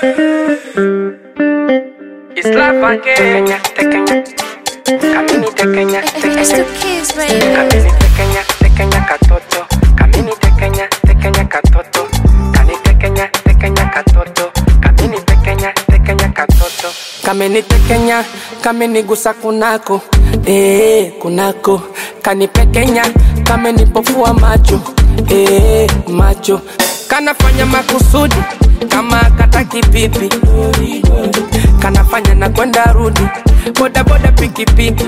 Isla Kenya, Kenya. Kamini tekenya, It's tekenya. the kids, baby. Kamini tekenya, tekenya katoto. Kamini tekenya, tekenya katoto. Kani tekenya, tekenya katoto. Kamini tekenya, tekenya katoto. Kamini tekenya, kamini gusa kunako. Eh, kunako. Kani pekenya, kamini pofua macho. Eh, macho. Kanafanya makusudi kama kataki pipi. Kanafanya na kwenda rudi. Boda boda pikipiki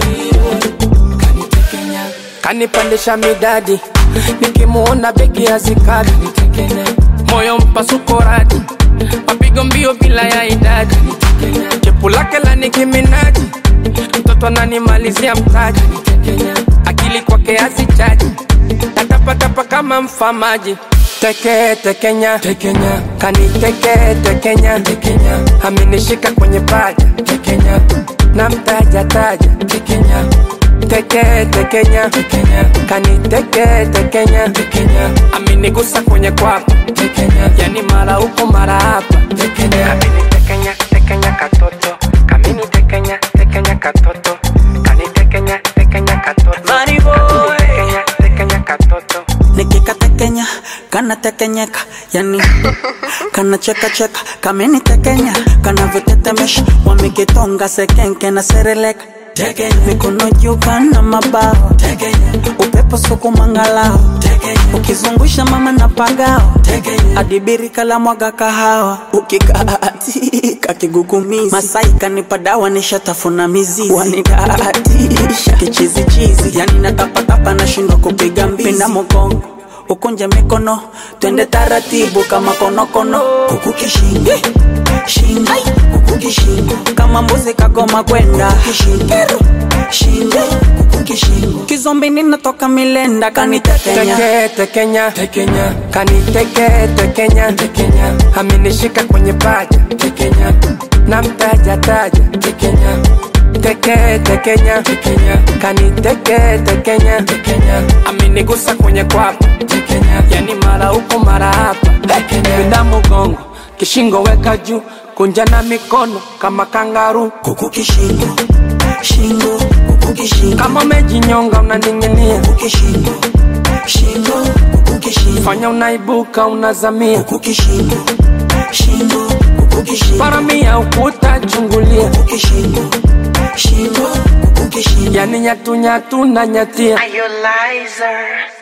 kanitekenya kanipandisha midadi nikimuona begi hazikadi moyo mpasuko radi mapigo mbio bila ya idadi chepu lake la nikiminaji mtoto ananimalizia mtaji akili kwake hazichaji natapatapa kama mfamaji teke tekenya tekenya kaniteke tekenya tekenya amenishika kwenye paja tekenya na mtaja taja tekenya teke tekenya tekenya kaniteke tekenya tekenya amenigusa kwenye kwapa tekenya yani mara huko mara hapa tekenya kamini tekenya tekenya katoto kamini tekenya tekenya katoto kanitekenya tekenya katoto Money boy. tekenya tekenya katoto nikikatekenya kanatekenyeka yani kanachekacheka kamenitekenya kanavyotetemesha wamekitonga sekenke na sereleka mikono juu kana mabao upepo sukumangalao ukizungusha mama na pagao adibiri kala mwaga kahawa ukikaatika kigugumizi masai kanipa dawa nishatafuna mizizi wanidaatisha kichizichizi yani natapatapa nashindwa kupiga mbizi pinda mogongo ukunje mikono twende taratibu kama konokono kuku kishingo shingo kuku kishingo kama mbuzi kagoma kwenda kishingo shingo kuku kishingo kizombi ninatoka milenda kanitekenya teke tekenya tekenya kaniteke tekenya tekenya amenishika kwenye paja tekenya na mtaja taja tekenya teke tekenya tekenya kaniteke tekenya tekenya amenigusa kwenye kwapa tekenya yani mara huko mara hapa pinda mugongo kishingo weka juu kunja na mikono kama kangaru kuku kishingo shingo kuku kishingo kama umejinyonga unaning'inia kuku kishingo shingo kuku kishingo fanya unaibuka unazamia kuku kishingo shingo kuku kishingo paramia ukuta chungulia kuku kishingo shingo kuku kishingo yani nyatunyatu na nyatia Are you liar?